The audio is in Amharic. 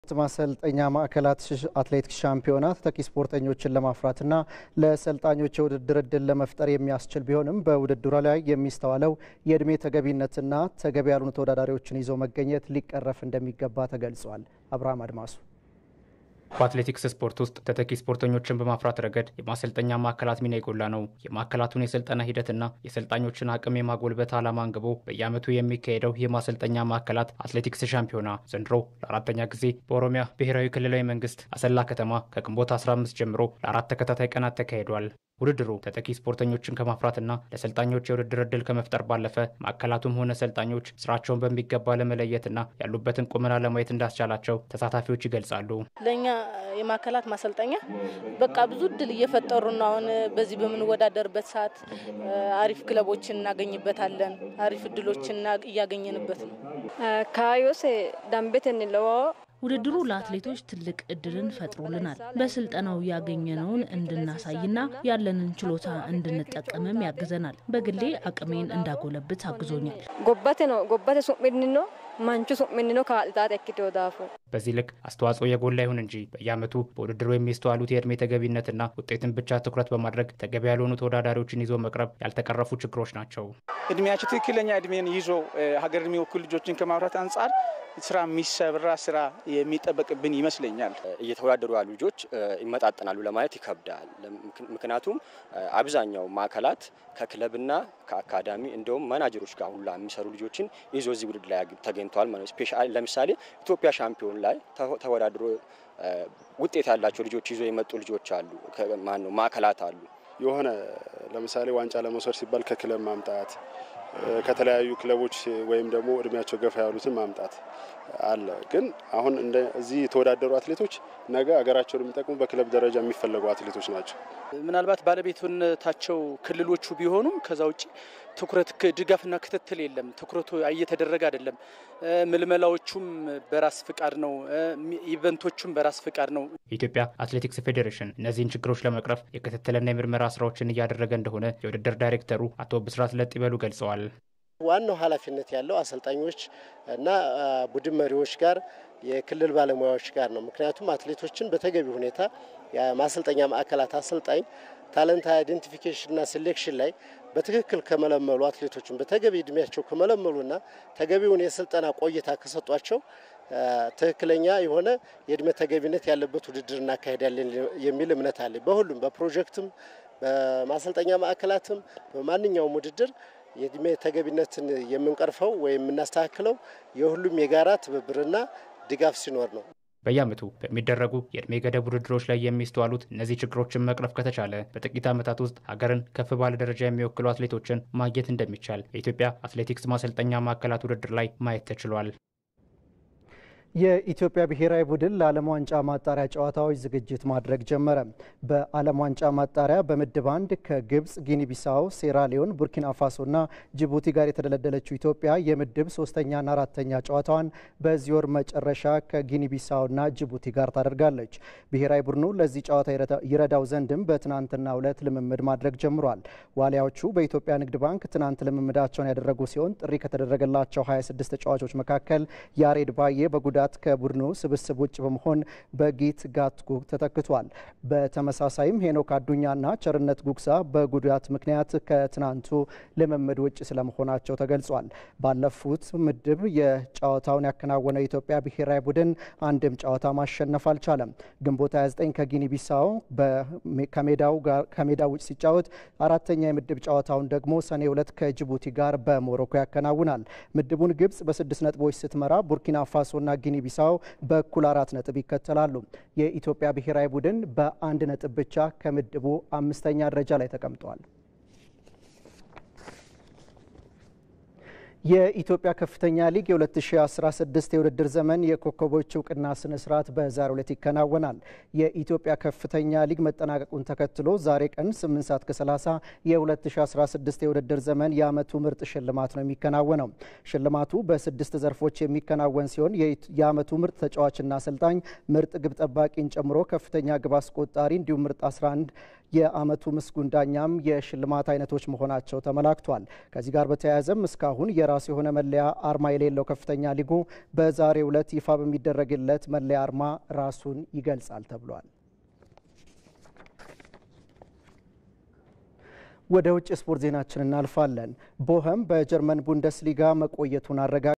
ማሰልጠኛ ማዕከላት አትሌቲክስ ሻምፒዮና ተተኪ ስፖርተኞችን ለማፍራትና ለሰልጣኞች የውድድር እድል ለመፍጠር የሚያስችል ቢሆንም በውድድሩ ላይ የሚስተዋለው የእድሜ ተገቢነትና ተገቢ ያልሆኑ ተወዳዳሪዎችን ይዞ መገኘት ሊቀረፍ እንደሚገባ ተገልጿል። አብርሃም አድማሱ በአትሌቲክስ ስፖርት ውስጥ ተተኪ ስፖርተኞችን በማፍራት ረገድ የማሰልጠኛ ማዕከላት ሚና የጎላ ነው። የማዕከላቱን የስልጠና ሂደትና የሰልጣኞችን አቅም የማጎልበት ዓላማ አንግቦ በየዓመቱ የሚካሄደው የማሰልጠኛ ማዕከላት አትሌቲክስ ሻምፒዮና ዘንድሮ ለአራተኛ ጊዜ በኦሮሚያ ብሔራዊ ክልላዊ መንግስት አሰላ ከተማ ከግንቦት 15 ጀምሮ ለአራት ተከታታይ ቀናት ተካሂዷል። ውድድሩ ተተኪ ስፖርተኞችን ከማፍራትና ለሰልጣኞች የውድድር እድል ከመፍጠር ባለፈ ማዕከላቱም ሆነ ሰልጣኞች ስራቸውን በሚገባ ለመለየትና ያሉበትን ቁመና ለማየት እንዳስቻላቸው ተሳታፊዎች ይገልጻሉ። ለእኛ የማዕከላት ማሰልጠኛ በቃ ብዙ እድል እየፈጠሩ ነው። አሁን በዚህ በምንወዳደርበት ሰዓት አሪፍ ክለቦችን እናገኝበታለን። አሪፍ እድሎችን እያገኘንበት ነው። ካዮስ ዳንቤት እንለዋ ውድድሩ ለአትሌቶች ትልቅ እድልን ፈጥሮልናል። በስልጠናው ያገኘነውን እንድናሳይና ያለንን ችሎታ እንድንጠቀምም ያግዘናል። በግሌ አቅሜን እንዳጎለብት አግዞኛል። ጎባቴ ነው ጎባቴ ሱሚኒ ነው ማንቹ ሱሚኒ ነው ከአጥጣት ያኪቴው ዳፉ በዚህ ልክ አስተዋጽኦ የጎላ ይሁን እንጂ በየዓመቱ በውድድሩ የሚስተዋሉት የእድሜ ተገቢነትና ውጤትን ብቻ ትኩረት በማድረግ ተገቢ ያልሆኑ ተወዳዳሪዎችን ይዞ መቅረብ ያልተቀረፉ ችግሮች ናቸው። እድሜያቸው ትክክለኛ እድሜን ይዞ ሀገር የሚወክሉ ልጆችን ከማፍራት አንጻር ስራ የሚሰራ ስራ የሚጠበቅብን ይመስለኛል። እየተወዳደሩ ያሉ ልጆች ይመጣጠናሉ ለማለት ይከብዳል። ምክንያቱም አብዛኛው ማዕከላት ከክለብና ከአካዳሚ እንደውም ማናጀሮች ጋር ሁላ የሚሰሩ ልጆችን ይዞ እዚህ ውድድር ላይ ተገኝተዋል ማለት ነው። ስፔሻሊ ለምሳሌ ኢትዮጵያ ሻምፒዮን ላይ ተወዳድሮ ውጤት ያላቸው ልጆች ይዞ የመጡ ልጆች አሉ። ማነው ማዕከላት አሉ። የሆነ ለምሳሌ ዋንጫ ለመውሰድ ሲባል ከክለብ ማምጣት ከተለያዩ ክለቦች ወይም ደግሞ እድሜያቸው ገፋ ያሉትን ማምጣት አለ። ግን አሁን እዚህ የተወዳደሩ አትሌቶች ነገ ሀገራቸውን የሚጠቅሙ በክለብ ደረጃ የሚፈለጉ አትሌቶች ናቸው። ምናልባት ባለቤትነታቸው ክልሎቹ ቢሆኑም ከዛ ውጭ ትኩረት ድጋፍና ክትትል የለም። ትኩረቱ እየተደረገ አይደለም። ምልመላዎቹም በራስ ፍቃድ ነው። ኢቨንቶቹም በራስ ፍቃድ ነው። የኢትዮጵያ አትሌቲክስ ፌዴሬሽን እነዚህን ችግሮች ለመቅረፍ የክትትልና የምርመራ ስራዎችን እያደረገ እንደሆነ የውድድር ዳይሬክተሩ አቶ ብስራት ለጥበሉ ገልጸዋል። ዋናው ኃላፊነት ያለው አሰልጣኞች እና ቡድን መሪዎች ጋር የክልል ባለሙያዎች ጋር ነው። ምክንያቱም አትሌቶችን በተገቢ ሁኔታ የማሰልጠኛ ማዕከላት አሰልጣኝ ታለንት አይዴንቲፊኬሽንና ሴሌክሽን ላይ በትክክል ከመለመሉ አትሌቶችን በተገቢ እድሜያቸው ከመለመሉና ተገቢውን የስልጠና ቆይታ ከሰጧቸው ትክክለኛ የሆነ የእድሜ ተገቢነት ያለበት ውድድር እናካሄዳለን የሚል እምነት አለ። በሁሉም በፕሮጀክትም በማሰልጠኛ ማዕከላትም በማንኛውም ውድድር የእድሜ ተገቢነትን የምንቀርፈው ወይም የምናስተካክለው የሁሉም የጋራ ትብብርና ድጋፍ ሲኖር ነው። በየዓመቱ በሚደረጉ የእድሜ ገደብ ውድድሮች ላይ የሚስተዋሉት እነዚህ ችግሮችን መቅረፍ ከተቻለ በጥቂት ዓመታት ውስጥ ሀገርን ከፍ ባለ ደረጃ የሚወክሉ አትሌቶችን ማግኘት እንደሚቻል የኢትዮጵያ አትሌቲክስ ማሰልጠኛ ማዕከላት ውድድር ላይ ማየት ተችሏል። የኢትዮጵያ ብሔራዊ ቡድን ለዓለም ዋንጫ ማጣሪያ ጨዋታዎች ዝግጅት ማድረግ ጀመረ። በዓለም ዋንጫ ማጣሪያ በምድብ አንድ ከግብፅ፣ ጊኒ ቢሳው፣ ሴራሊዮን፣ ቡርኪና ፋሶና ጅቡቲ ጋር የተደለደለችው ኢትዮጵያ የምድብ ሶስተኛና አራተኛ ጨዋታዋን በዚህ ወር መጨረሻ ከጊኒ ቢሳውና ጅቡቲ ጋር ታደርጋለች። ብሔራዊ ቡድኑ ለዚህ ጨዋታ ይረዳው ዘንድም በትናንትናው ዕለት ልምምድ ማድረግ ጀምሯል። ዋሊያዎቹ በኢትዮጵያ ንግድ ባንክ ትናንት ልምምዳቸውን ያደረጉ ሲሆን ጥሪ ከተደረገላቸው 26 ተጫዋቾች መካከል ያሬድ ባዬ በጉዳ ጉዳት ከቡድኑ ስብስብ ውጭ በመሆን በጊት ጋትጉግ ተተክቷል። በተመሳሳይም ሄኖክ አዱኛና ቸርነት ጉግሳ በጉዳት ምክንያት ከትናንቱ ልምምድ ውጭ ስለመሆናቸው ተገልጿል። ባለፉት ምድብ የጨዋታውን ያከናወነው የኢትዮጵያ ብሔራዊ ቡድን አንድም ጨዋታ ማሸነፍ አልቻለም። ግንቦት 29 ከጊኒ ቢሳው ከሜዳው ውጭ ሲጫወት አራተኛ የምድብ ጨዋታውን ደግሞ ሰኔ ሁለት ከጅቡቲ ጋር በሞሮኮ ያከናውናል። ምድቡን ግብጽ በስድስት ነጥቦች ስትመራ ቡርኪና ፋሶና ጊኒ ቢሳው በእኩል አራት ነጥብ ይከተላሉ። የኢትዮጵያ ብሔራዊ ቡድን በአንድ ነጥብ ብቻ ከምድቡ አምስተኛ ደረጃ ላይ ተቀምጧል። የኢትዮጵያ ከፍተኛ ሊግ የ2016 የውድድር ዘመን የኮከቦች እውቅና ስነ ስርዓት በዛሬው ዕለት ይከናወናል። የኢትዮጵያ ከፍተኛ ሊግ መጠናቀቁን ተከትሎ ዛሬ ቀን 8 ሰዓት ከ30 የ2016 የውድድር ዘመን የዓመቱ ምርጥ ሽልማት ነው የሚከናወነው። ሽልማቱ በስድስት ዘርፎች የሚከናወን ሲሆን የዓመቱ ምርጥ ተጫዋችና አሰልጣኝ፣ ምርጥ ግብ ጠባቂን ጨምሮ ከፍተኛ ግብ አስቆጣሪ እንዲሁም ምርጥ 11 የዓመቱ ምስጉን ዳኛም የሽልማት አይነቶች መሆናቸው ተመላክቷል። ከዚህ ጋር በተያያዘም እስካሁን የራሱ የሆነ መለያ አርማ የሌለው ከፍተኛ ሊጉ በዛሬው ዕለት ይፋ በሚደረግለት መለያ አርማ ራሱን ይገልጻል ተብሏል። ወደ ውጭ ስፖርት ዜናችን እናልፋለን። ቦኸም በጀርመን ቡንደስሊጋ መቆየቱን አረጋ